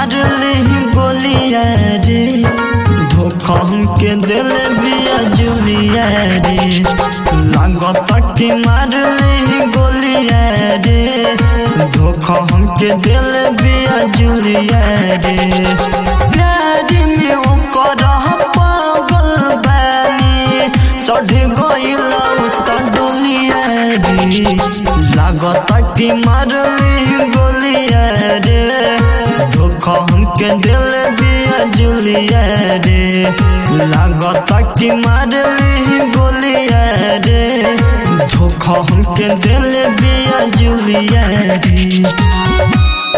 मारली गोलिया रे धोखा हमके दिल बिया जुलिया रे लागत कि मारली गोलिया रे धोखा हमके दिल बिया जुलिया रे प्यारी में ओकर पागल बानी चढ़ गइल त डोलिया रे लागत कि मारली गोलिया रे धोखा हमके दिल बिया जुलिया रे लागत कि मारली गोलिया रे धोखा हमके दिल बिया जुलिया रे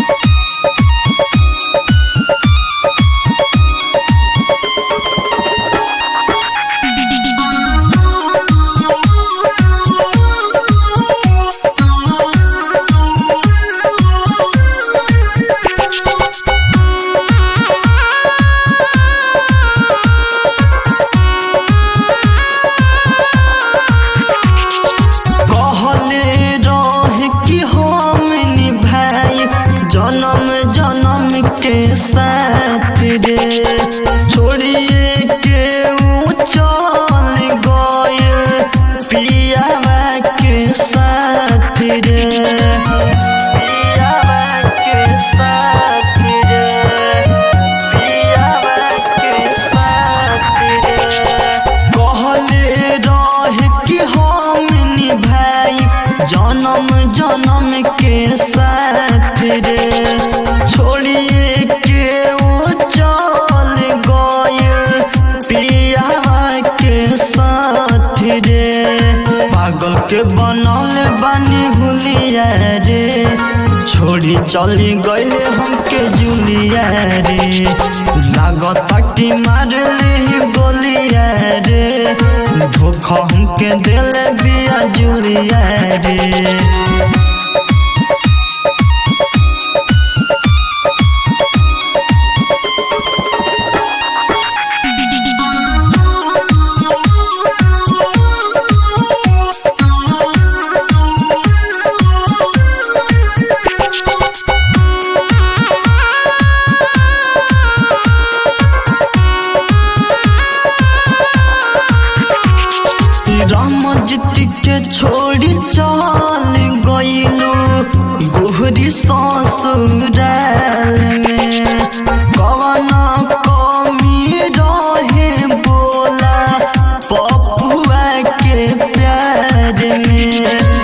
कहले रहे कि हम निभाई जन्म जन्म के साथ रे छोड़िए के ऊ चल गए पियावा के साथ रे पियावा के साथ रे पियावा के साथ रे कहले रहे कि हम निभाई जन्म जन्म के साथ रे छोड़िए के वो चल गए पियावा के साथ रे पागल के बनल बानी हुलिया रे छोड़ी चली गईले हमके जुलिया रे लागत कि मारली गोलिया रे धोखा हमके दिल बिया जुलिया रे रामजित के छोड़ी चल गईलू गोहरी ससुराल में कवन कमी रहे बोला पपुआ के प्यार में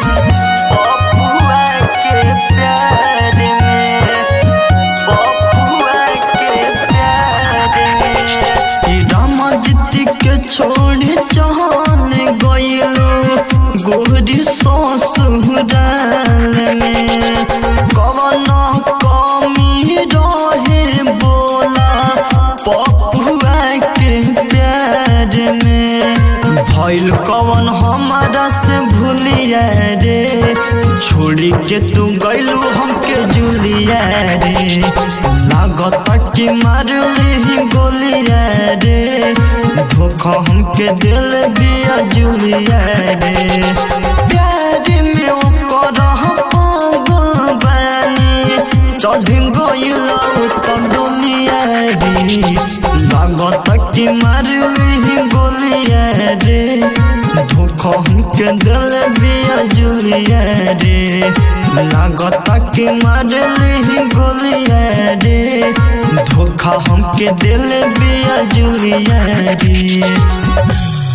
पपुआ के प्यार में पपुआ के प्यार में रामजित के छोड़ी चल गईलू गोहरी ससुराल में कवन कमी रहे बोला पपुआ के प्यार में भइल कवन हमारा से भूलिया रे छोड़ी के तू गइलू हमके जुलिया रे लागत कि मारली गोलिया रे धोखा हमके दिल बिया जुलिया रे प्यार में ओकर पागल बानी चढ़ गइल त दुनिया रे लागत कि मारली गोलिया रे धोखा हमके दिल बिया जुलिया रे लागत कि मारली गोलिया रे धोखा हमके दिल बिया जुलिया रे